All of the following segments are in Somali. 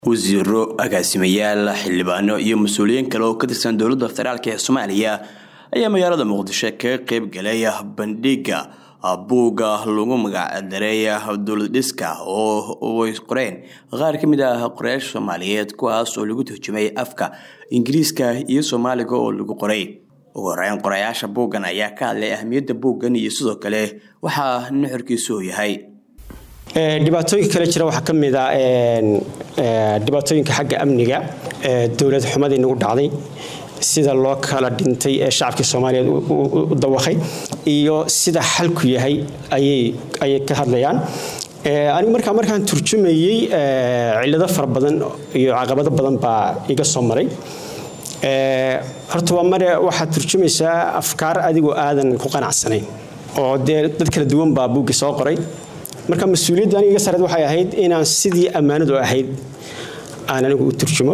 wasiiro agaasimayaal xildhibaano iyo mas-uuliyiin kale oo ka tirsan dowladda federaalk ee soomaaliya ayaa magaalada muqdisho kaga qeyb galay bandhiga buugga lagu magacdaray dowlad dhiska oo ay qoreen qaar ka mid ah qorayaasha soomaaliyeed kuwaas oo lagu turjumay afka ingiriiska iyo soomaaliga oo lagu qoray ugu horeyn qorayaasha buuggan ayaa ka hadlay ahmiyadda buuggan iyo sidoo kale waxaa nuxurkiisu uu yahay dhibaatooyinka kale jira waxaa ka mid a dhibaatooyinka xagga amniga dowlad xumadii nagu dhacday sida loo kala dhintay ee shacabkii soomaaliyeed u dawaqay iyo sida xalku yahay ayay ka hadlayaan anigu markaa markaan turjumayey cillado fara badan iyo caqabado badan baa iga soo maray horta waa mare waxaad turjumaysaa afkaar adigoo aadan ku qanacsanayn oo dee dad kala duwan baa buuggi soo qoray marka mas-uuliyadda aniga iga sareed waxay ahayd inaan sidii ammaanadu ahayd aan anigu u turjumo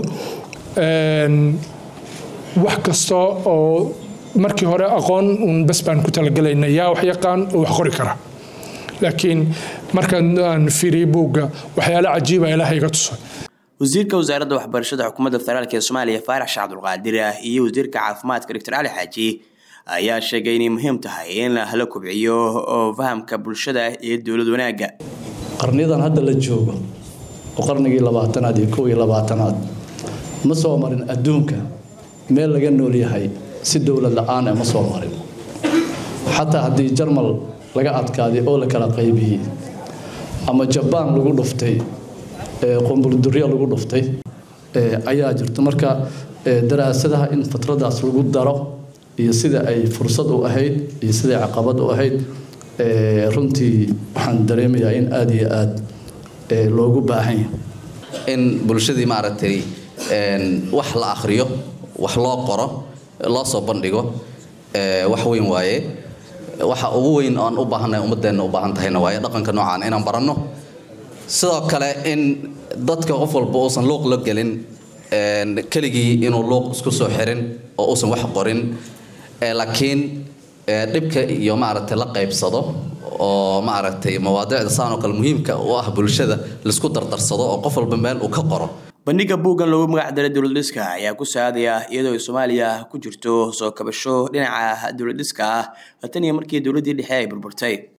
wax kasta oo markii hore aqoon uun bas baan ku talagelaynay yaa wax yaqaan oo wax qori kara laakiin markaan aan fiiriyey buugga waxyaalo cajiiba ilaah iga tusay wasiirka wasaaradda waxbarashada xukuumadda federaalk ee soomaaliya faarax sheekh cabdulqaadir iyo wasiirka caafimaadka doctor cali xaaji ayaa sheegay inay muhiim tahay in la kobciyo oo fahamka bulshada iyo dowlad wanaagga qarniyadan hadda la joogo oo qarnigii labaatanaad iyo kow iyo labaatanaad ma soo marin adduunka meel laga nool yahay si dowlad la-aan ma soo marin xataa haddii jarmal laga adkaaday oo la kala qaybiyey ama jabaan lagu dhuftay qumburdurya lagu dhuftay ayaa jirto marka daraasadaha in fatradaas lagu daro iyo sida ay fursad u ahayd iyo siday caqabad u ahayd runtii waxaan dareemayaa in aada iyo aada loogu baahan yahay in bulshadii maaragtay wax la akhriyo wax loo qoro loo soo bandhigo wax weyn waaye waxa ugu weyn oan u baahannahay ummadeenna u baahan tahayna waaye dhaqanka noocaan inaan baranno sidoo kale in dadka qof walba uusan luuq la gelin keligii inuu luuq isku soo xirin oo uusan wax qorin laakiin dhibka iyo maaragtay la qaybsado oo maaragtay mawaadicda saan oo kale muhiimka u ah bulshada laisku dardarsado oo qof walba meel uu ka qoro bandhiga buuggan loogu magacdaray dowlad dhiska ayaa ku saadaya iyadoo ay soomaaliya ku jirto soo kabasho dhinaca dowlad dhiska ah tan iyo markii dowladdii dhexe ay burburtay